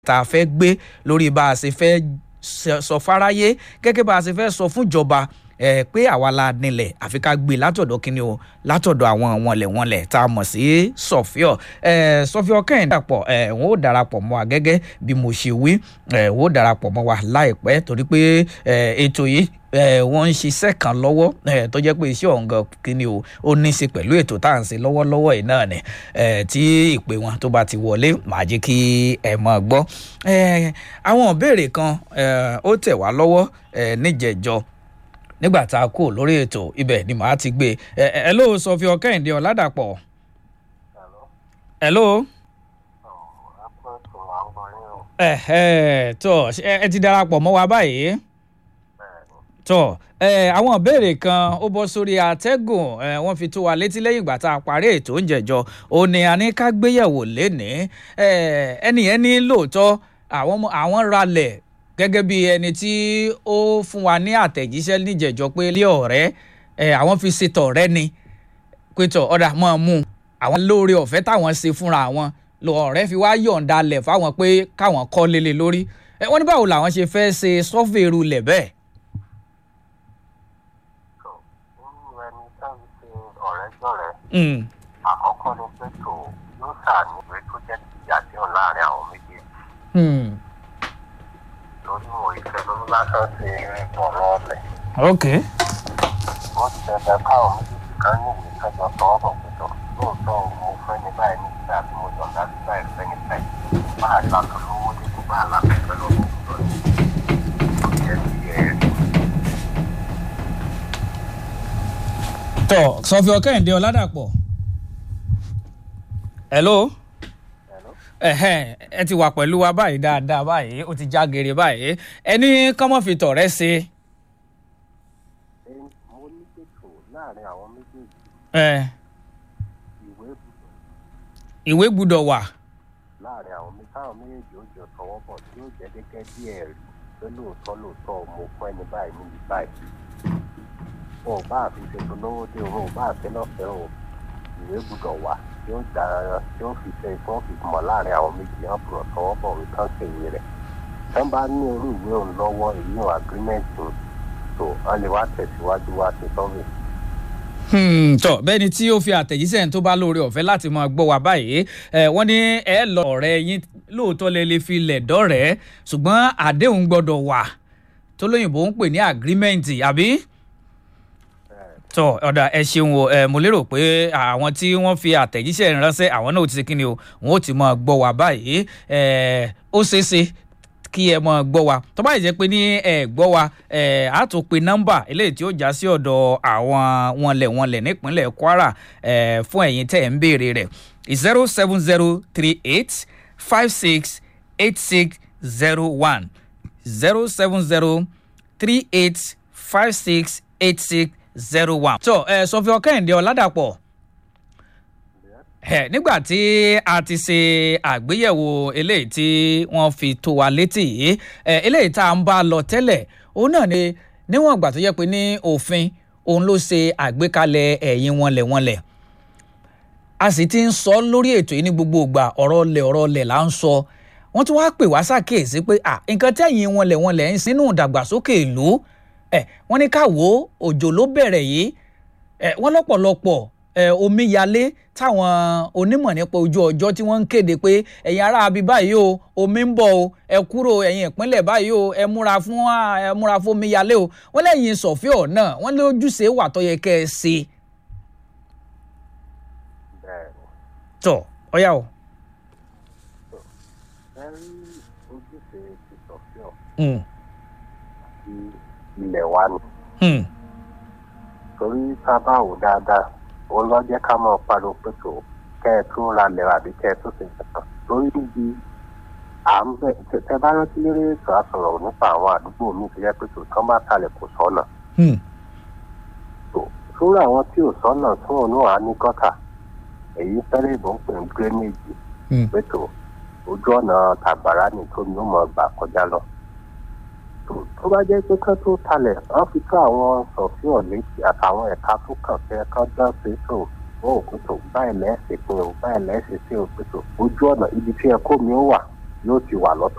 tá a fẹ́ gbé lórí bá a ṣe fẹ́ sọ fáráyé gẹ́gẹ́ bá a ṣe fẹ́ sọ fúnjọba ẹ pé àwa la nílẹ̀ àfi ká gbé látọ̀dọ̀ kínní o látọ̀dọ̀ àwọn wọnlẹ̀wọnlẹ̀ tá a mọ̀ sí sọ̀fíọ̀ ẹ sọ̀fíọ̀ kẹ́hìn dàpọ̀ ẹ wọn ò darapọ̀ mọ́ wa gẹ́gẹ́ bí mo ṣe wí ẹ wọn ò darapọ̀ mọ́ wa láìpẹ́ torí pé ẹ ètò yìí ẹ wọ́n ń ṣiṣẹ́ kan lọ́wọ́ ẹ tó jẹ́ pé iṣẹ́ ọ̀hún gan kínní o ó ní í ṣe pẹ̀lú ètò tá à ń ṣe lọ́wọ́lọ́wọ́ yìí náà ni ẹ tí ìpè wọn tó bá ti wọlé màá jẹ́ kí ẹ mọ̀ gbọ́ ẹ àwọn ìbéèrè kan ẹ ó tẹ̀ wá lọ́wọ́ ẹ níjẹ̀jọ́ nígbà tá a kú lórí ètò ibẹ̀ ni màá ti gbé ẹ ẹ ló sọ fi ọkẹ́hìndé ọ̀làdàpọ̀. ẹ ló. ẹ ẹ tó ẹ ti darapọ̀ mọ́ wa báyìí. tó ẹ àwọn ìbéèrè kan ó bọ́ sórí àtẹ́gùn ẹ wọ́n fi tó wa létí lẹ́yìn ìgbà tá a parí ètò oúnjẹ jọ ó ní a ní ká gbéyẹ̀wò lénìí ẹ ẹnìyẹn ní lóòótọ́ àwọn ralẹ̀ gẹ́gẹ́ bí ẹni tí ó fún wa ní àtẹ̀jíṣẹ́ níjẹ̀jọ́ pé ilé ọ̀rẹ́ ẹ̀ àwọn fi ṣe tọ̀rẹ́ ni pétọ̀ ọ̀dà máa mú àwọn lóore ọ̀fẹ́ táwọn ṣe fúnra wọn lọ ọ̀rẹ́ fi wá yọ̀ǹda lẹ̀ fáwọn pé káwọn kọ́ lélẹ̀ lórí ẹ wọ́n ní báwo làwọn ṣe fẹ́ ṣe sọ́fẹ̀rù lẹ̀ bẹ́ẹ̀. àkọ́kọ́ ni pé tó yóò ṣàní ìwé tó jẹ́ ìyá tí ò láàrin àwọn méjèèjì lórí wo ìfẹ́ ló lásán ṣe ìbọn lọ́ọ̀lẹ̀. ok. ó ti ṣẹ̀dá káwọn méjèèjì kan ní ìwé kẹjọ tọwọ́ bọ̀ pẹ̀tọ̀ lóòótọ́ mo fẹ́ ní báyìí ní ìgbà tí mo jọ̀ láti báyìí fẹ́ ní báyìí bá a làtọ̀ lówó dé kó bá a làtọ̀ fẹ́ lọ́wọ́ lọ sí ó jẹ́ bí ẹ̀ tọ sọfí ọkẹ́hìndé ọ̀làdàpọ̀. hello ẹhẹn ẹ ti wà pẹ̀lú wa báyìí dáadáa báyìí ó ti já gèrè báyìí ẹni kọ́mọ́ fi tọ̀rẹ́ ṣe. mo ní pẹ̀tọ̀ láàrin àwọn méjèèjì ẹ ìwé gbùdọ̀ ìwé gbúdọ̀ wà. láàrin àwọn méjèèjì táwọn méjèèjì ó jọ tọwọ́ bọ̀ tí ó jẹ́ gẹ́gẹ́ bí ẹ̀rí pé lóòótọ́ lóòótọ́ mo fún ẹni báyìí níbi báyìí wọn ò bá àfi ṣètò lówó dé òun ò bá àfi lọ́fẹ̀ẹ́ o ìwé gbùdọ̀ wà tí ó dára tí ó fi ṣe tí wọ́n fi mọ̀ láàrin àwọn méjì hàn bùrọ̀ tọwọ́ bọ̀ wí kán ṣe ìwé rẹ̀ tán bá ní irú ìwé òun lọ́wọ́ èyí ò agirímẹ́ǹtì tó wọ́n lè wá tẹ̀síwájú wá sí sọ́ọ̀bì. tọ bẹ́ẹ̀ni tí ó fi àtẹ̀jíṣẹ́ tó bá lóore ọ̀fẹ́ láti máa gbọ́ wa báyìí wọ́n ní ẹ lọ ọ̀rẹ́ yín lóòótọ́ lè lè fi lẹ̀ dọ́rẹ̀ẹ́ ṣùgbọ́n àdéhùn gbọ́dọ̀ wà tó lóyìnbó ń pè ní agirímẹ́ǹtì àbí tọ ọ̀dà ẹ ṣeun o ẹ mo lérò pé àwọn tí wọ́n fi àtẹ̀jíṣẹ́ ránṣẹ́ àwọn náà ti ṣe kíni o wọn ò ti máa gbọ́ wa báyìí ẹ ó ṣeé ṣe kí ẹ máa gbọ́ wa tó bá yìí jẹ́ pé ní ẹ gbọ́ wa ẹ á tún pe nọ́mbà eléyìí tí ó já sí ọ̀dọ̀ àwọn wọnlẹ̀wọnlẹ̀ nípínlẹ̀ Kwara ẹ fún ẹ̀yin tẹ̀ ń béèrè rẹ̀ zero seven zero three eight five six eight six zero one zero seven zero three eight five six eight six zero one. tó ẹ sọfí ọkẹ́hìndé ọ̀làdàpọ̀ ẹ nígbà tí a ti ṣe àgbéyẹ̀wò eléyìí tí wọ́n fi tó wa létí yìí ẹ eléyìí tá à ń bá lọ tẹ́lẹ̀ òun náà ni níwọ̀n ìgbà tó yẹ pé ní òfin òun ló ṣe àgbékalẹ̀ ẹ̀yìn wọnlẹ̀wọnlẹ̀ a sì ti ń sọ lórí ètò yìí ní gbogbo ìgbà ọ̀rọ̀ ọlẹ̀ ọ̀rọ̀ ọlẹ̀ là ń sọ wọ́n tún wá pè wá ṣàkíyèsí pé nǹkan tẹ̀yìn wọnlẹ̀wọnlẹ̀ ń sínú ìdàgbàsókè ìlú ẹ wọ́n ní ká wo òjò ló bẹ̀rẹ̀ yìí ẹ wọ́n lọ́pọ̀lọpọ̀ ẹ omíyalé táwọn onímọ̀ nípa ojú ọjọ́ tí wọ́n ń kéde pé ẹ̀yin ará abi báyìí o omi ń bọ̀ o ẹ kúrò ẹ̀yin ìpínlẹ̀ báyìí o ẹ múra fún ẹ múra fún omíyalé o wọ́n lẹ́yìn sọ̀fíọ̀ náà wọ́n lé ojúṣe wà tó yẹ kẹ́ ẹ ṣe. tọ ọyá o. ẹ rí ojúṣe ti sọ̀fíọ̀ ilẹ̀ wa ni. torí tá a bá wò dáadáa òun lọ jẹ́ ká máa pariwo pé tó kẹ́ ẹ tún ra lẹ̀ àbí kẹ́ ẹ tún ṣe nǹkan torí níbi à ń bẹ̀ tẹ bá rántí lérè ètò àsọ̀rọ̀ nípa àwọn àdúgbò míì tó yẹ pé tó tán bá talẹ̀ kò sọ́nà. sórí àwọn tí ò sọ́nà tún òun náà á ní gọ́tà èyí fẹ́rẹ̀ ìbò ń pè ń gírẹ́nèjì pé tó ojú ọ̀nà tàgbàrá ni tó ní ó mọ̀ gbà kọjá lọ tó bá jẹ́ pé kán tó talẹ̀ wọ́n fi tó àwọn sọ̀fíọ̀ létí àtàwọn ẹ̀ka tó kàn fẹ́ kán dán sí tó wọ́n ò pètò báyìí lẹ́sìn pé o báyìí lẹ́sìn sí o pètò ojú ọ̀nà ibi tí ẹ̀kọ́ mi ó wà yóò ti wà lọ́tọ̀